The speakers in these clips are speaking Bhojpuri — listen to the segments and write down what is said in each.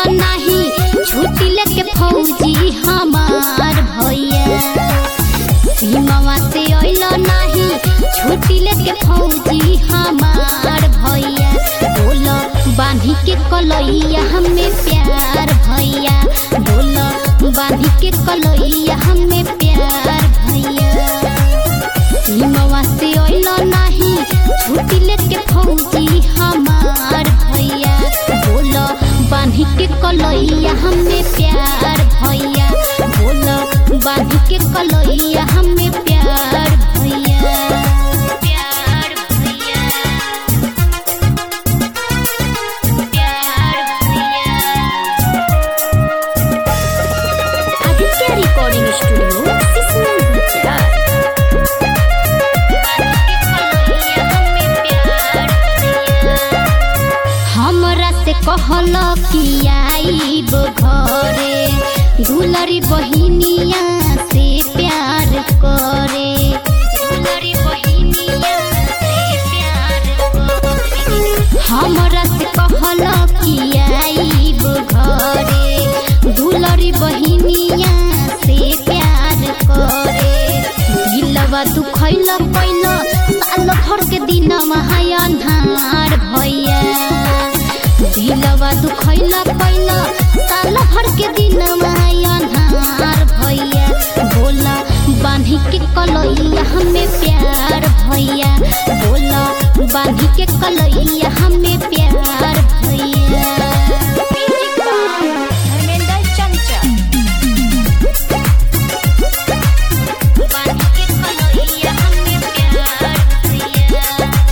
नाही छुट्टी लेके फौजी हमार भैया सीमावा से अइल नाही छुट्टी लेके फौजी हमार भैया बोल बांधी के कलैया हमें प्यार भैया बोल बांधी के कलैया हमें प्यार भैया सीमावा से अइल नाही छुट्टी लेके फौजी हमार भैया बोल बांधी के कलैया हमें प्यार भैया बोल बांधी के कलैया हमें प्यार भैया प्यार भैया प्यार भैया आदित्य रिकॉर्डिंग स्टूडियो सिसमल गुजरात हमरा से कहल कि आईब घरे दुलरी बहिनिया से प्यार करे दुलरी बहिनिया से प्यार करे हमरा से कहल कि आईब घरे दुलरी बहिनिया से प्यार करे दिलवा दुखैल पैल साल भर के दिन महाय अन्हार भैया दिलवा दुखैल पैल साल भर के दिन महाय अन्हार भैया बोला बांधी के कलैया हमें प्यार भैया बोला बांधी के कलैया हमें प्यार भैया धर्मेंद्र चंचल बांधी के कलैया हमें प्यार भैया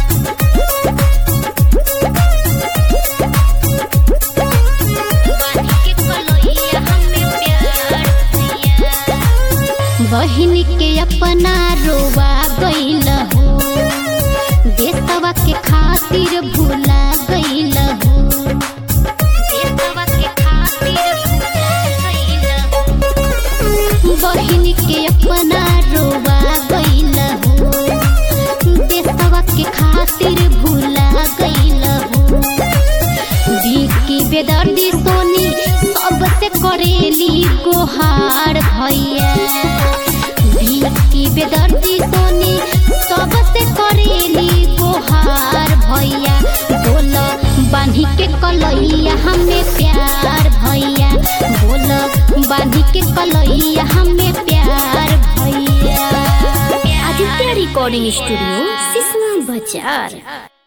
बहन के अपना रोवा गईल हो देशवा के खातिर भूला गईल हो देशवा के खातिर भूला गईल हो बहन के अपना रोवा गईल हो देशवा के खातिर भूला गईल हो की बेदर्दी सोनी सबसे करेली गोहार भैया की बेदर्दी सोनी सबसे करेली गोहार भैया बोल बांधी के कलैया हमें प्यार भैया बोल बांधी के कलैया हमें प्यार भैया आदित्य रिकॉर्डिंग स्टूडियो सिसमा बाजार